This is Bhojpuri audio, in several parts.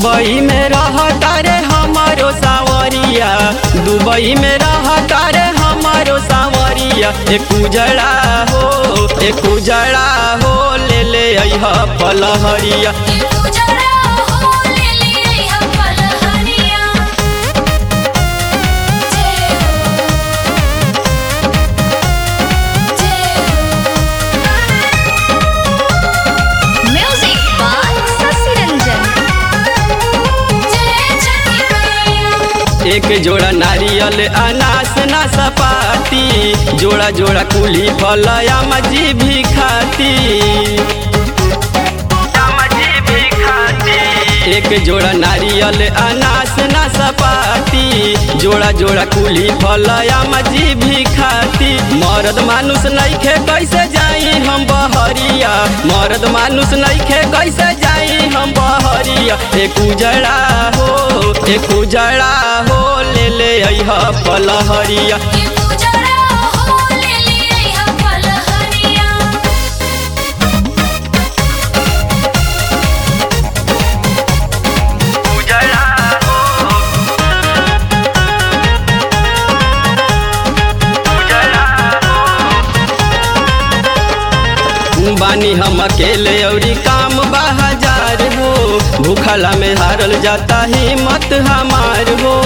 दुबई में रहता रे हमारो सावरिया दुबई में रहता रे हमारो सावरिया एक उजड़ा हो एक उजड़ा हो ले ले अइह पलहरिया उजड़ा हो ले ले हम पलहरिया जय हो म्यूजिक बाय शशि रंजन जय छठी मैया एक जोड़ा नारियल अनास नाशपाती जोड़ा जोड़ा कुली फलया मजी भी खाती एक जोड़ा नारियल अनास नाशपाती जोड़ा जोड़ा कुली फलया मजी भी खाती मर्द मानुष नइखे कैसे जाई हम बहरिया मर्द मानुष नइखे कैसे जाई हम बहरिया एक उजड़ा हो एक उजड़ा हो ले ले अइह पलहरिया उजड़ा हो ले ले हम पलहरिया बानी हम अकेले औरी काम बाजार हो भूखला में हारल जाता हिम्मत हमार हो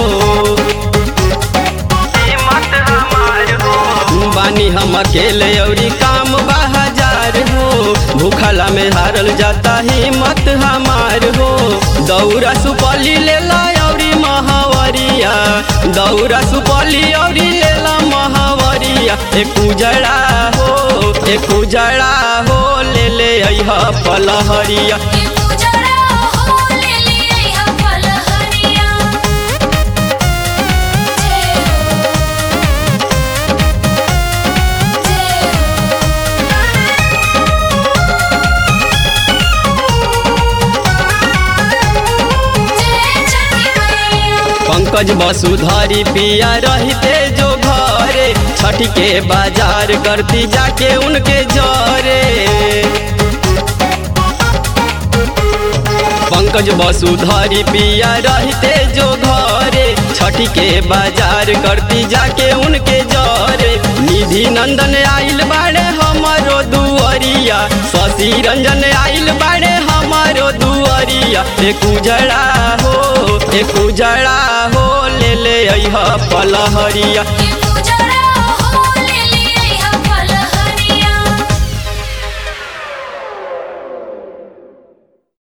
बानी हम अकेले औरी काम बाजार हो भूखला में हारल जाता हिम्मत हमार हो दौरा सुपली ले ला औरी महावरिया दौरा सुपली औरी ले ला महावरिया एक उजड़ा हो एक उजड़ा हो ले ले अइह पलहरिया उजड़ा हो ले ले हम पलहरिया जय हो जय छठी मैया पंकज वसुधारी पिया रहते जो घरे छठ के बाजार करती जाके उनके जरे पंकज वसुधारी पिया रहते जो घरे छठ के बाजार करती जाके उनके जरे निधि नंदन आइल बाड़े हमारो दुअरिया शशि रंजन आइल बाड़े हमारो दुअरिया एक उजड़ा हो एक उजड़ा हो ले ले अइह पलहरिया